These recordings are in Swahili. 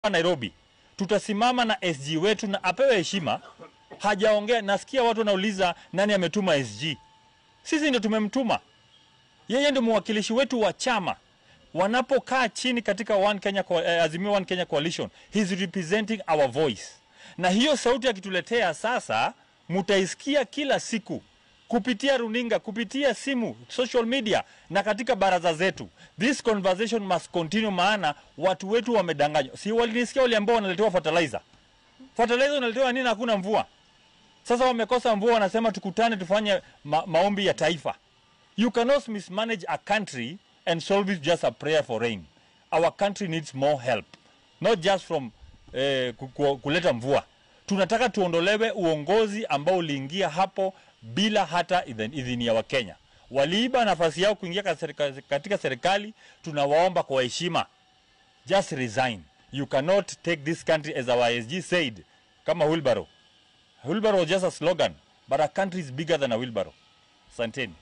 Nairobi, tutasimama na SG wetu na apewe heshima. Hajaongea, nasikia watu wanauliza nani ametuma SG. Sisi ndio tumemtuma yeye, ndio mwakilishi wetu wa chama. Wanapokaa chini katika One Kenya, Co- eh, Azimio One Kenya Coalition, he's representing our voice, na hiyo sauti akituletea sasa, mutaisikia kila siku kupitia runinga, kupitia simu, social media na katika baraza zetu. This conversation must continue, maana watu wetu wamedanganywa. Si walinisikia waliambiwa wanaletewa fertilizer. Fertilizer unaletewa nini? Hakuna mvua. Sasa wamekosa mvua, wanasema tukutane tufanye ma maombi ya taifa. You cannot mismanage a country and solve it just a prayer for rain. Our country needs more help, not just from eh, ku- ku- kuleta mvua. Tunataka tuondolewe uongozi ambao uliingia hapo bila hata idhin- idhini ya Wakenya. Waliiba nafasi yao kuingia ka- serika- katika serikali. Tunawaomba kwa heshima, just resign. You cannot take this country as our SG said, kama wheelbarrow. Wheelbarrow was just a slogan, but a country is bigger than a wheelbarrow. Asanteni.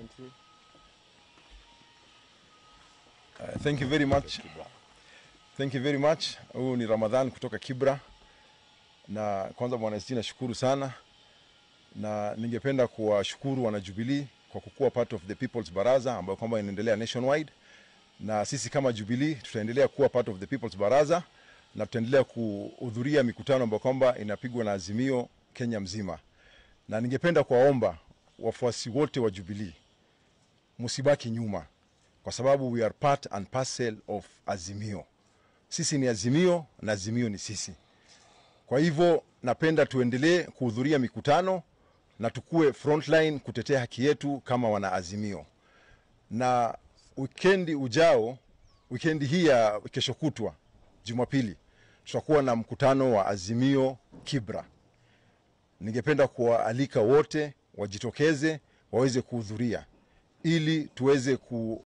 Uh, thank you very much. Thank you very much. Huyu ni Ramadhan kutoka Kibra, na kwanza bwana SG nashukuru sana, na ningependa kuwashukuru wana Jubilee kwa kukuwa part of the People's Baraza ambayo kwamba inaendelea nationwide, na sisi kama Jubilee tutaendelea kuwa part of the People's Baraza na tutaendelea kuhudhuria mikutano ambayo kwamba inapigwa na Azimio Kenya mzima, na ningependa kuwaomba wafuasi wote wa Jubilee msibaki nyuma kwa sababu we are part and parcel of Azimio. Sisi ni Azimio na Azimio ni sisi. Kwa hivyo napenda tuendelee kuhudhuria mikutano na tukue frontline kutetea haki yetu kama wana Azimio. Na wikendi ujao, wikendi hii ya kesho kutwa Jumapili, tutakuwa na mkutano wa Azimio Kibra. Ningependa kuwaalika wote wajitokeze waweze kuhudhuria ili tuweze ku